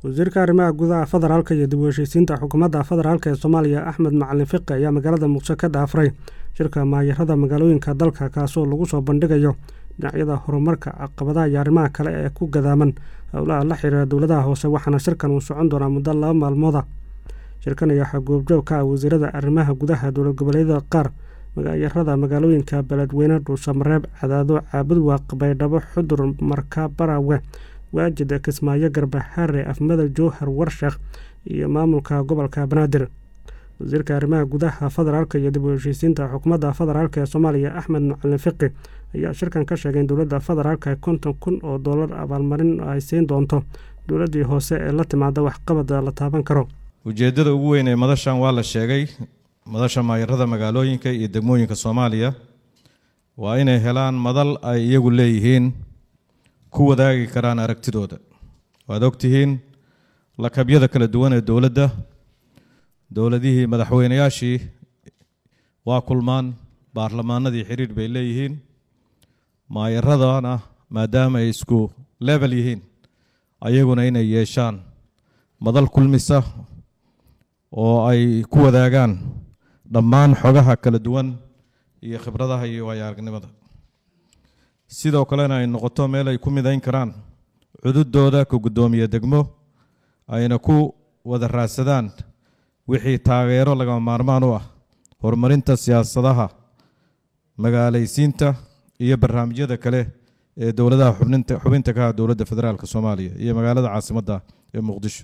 wasiirka arrimaha gudaha federaalka iyo dib u heshiisiinta xukuumadda federaalk ee soomaaliya axmed macalin fiqi ayaa magaalada muqdisho ka dhaafray shirka maayarada magaalooyinka dalka kaasoo lagu soo bandhigayo dhinacyada horumarka caqabadaha iyo arrimaha kale ee ku gadaaman howlaha la xiriira dowladaha hoose waxaana shirkan uu socon doonaa muddo laba maalmooda shirkan ayaa waxaa goobjoog ka ah wasiirada arrimaha gudaha dowlad goboleedyada qaar magaayarada magaalooyinka beledweyne dhuusamareeb cadaado caabudwaaq baydhabo xudur marka barawe waajid kismaayo garbaxaare afmada jowhar warsheekh iyo maamulka gobolka banaadir wasiirka arrimaha gudaha federaalk iyo dib u heshiisiinta xukuumadda federaalk ee soomaaliya axmed macalin fiqi ayaa shirkan ka sheegay in dowladda federaalk konton kun oo dollar abaalmarin ay siin doonto dowladdii hoose ee la timaada waxqabad la taaban karo ujeeddada ugu weyn ee madashan waa la sheegay madasha maayarada magaalooyinka iyo degmooyinka soomaaliya waa inay helaan madal ay iyagu leeyihiin ku wadaagi karaan aragtidooda waad ogtihiin lakabyada kala duwan ee dowladda dowladihii madaxweynayaashii waa kulmaan baarlamaanadii xiriir bay leeyihiin maayaradana maadaama ay isku level yihiin ayaguna inay yeeshaan madal kulmisa oo ay ku wadaagaan dhammaan xogaha kala duwan iyo khibradaha iyo waayo aragnimada sidoo kalena ay noqoto meel ay ku midayn karaan cududooda ka guddoomiye degmo ayna ku wada raadsadaan wixii taageero lagama maarmaan u ah horumarinta siyaasadaha magaalaysiinta iyo barnaamijyada kale ee dowladaha xubninta xubinta ka ah dowladda federaalk soomaaliya iyo magaalada caasimadda ee muqdisho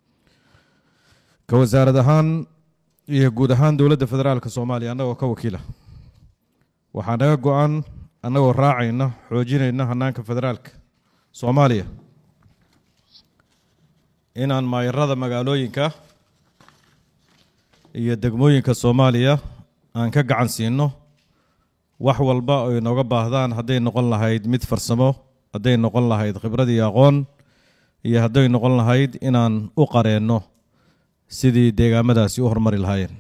ka wasaarad ahaan iyo guud ahaan dowladda federaalk soomaaliya annagoo ka wakiila waxaa naga go-an annagoo raacayna xoojinayna hanaanka federaalka soomaaliya inaan maayarada magaalooyinka iyo degmooyinka soomaaliya aan ka gacan siino wax walba ay nooga baahdaan hadday noqon lahayd mid farsamo hadday noqon lahayd khibrad iyo aqoon iyo hadday noqon lahayd inaan u qareenno sidii deegaamadaasi u horumari lahaayeen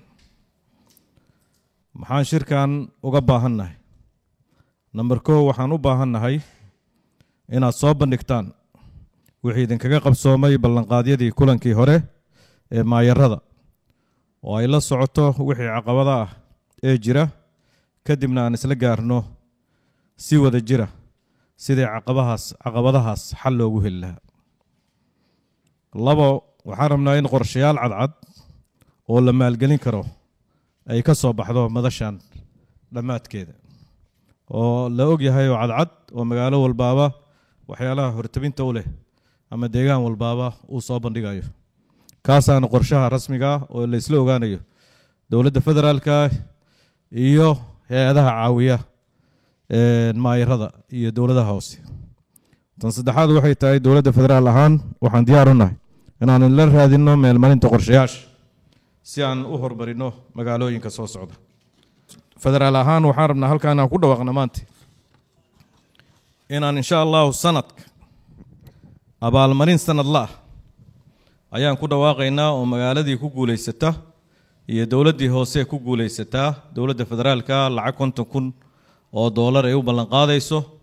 maxaan shirkan uga baahannahay namber kow waxaan u baahannahay inaad soo bandhigtaan wixii idinkaga qabsoomay ballanqaadyadii kulankii hore ee maayarada oo ay la socoto wixii caqabada ah ee jira kadibna aan isla gaarno si wada jira sidii caqabahaas caqabadahaas xal loogu heli lahaa labo waxaan rabnaa in qorshayaal cadcad oo la maalgelin karo ay ka soo baxdo madashan dhammaadkeeda oo la og yahay oo cadcad oo magaalo walbaaba waxyaalaha hortabinta u leh ama deegaan walbaaba uu soo bandhigayo kaasaana qorshaha rasmiga ah oo la isla ogaanayo dowladda federaalka iyo hay-adaha caawiya maayarada iyo dowladaha hoose tan saddexaad waxay tahay dowladda federaal ahaan waxaan diyaar u nahay inaan la raadinno meelmarinta qorshayaasha si aan u horumarino magaalooyinka soo socda federaal ahaan waxaan rabnaa halkaa inaan ku dhawaaqna maanta inaan insha allahu sanadka abaalmarin sanadla ah ayaan ku dhawaaqaynaa oo magaaladii ku guulaysata iyo dowladdii hoose ku guulaysataa dowladda federaalka lacag konton kun oo doolar ay u ballanqaadayso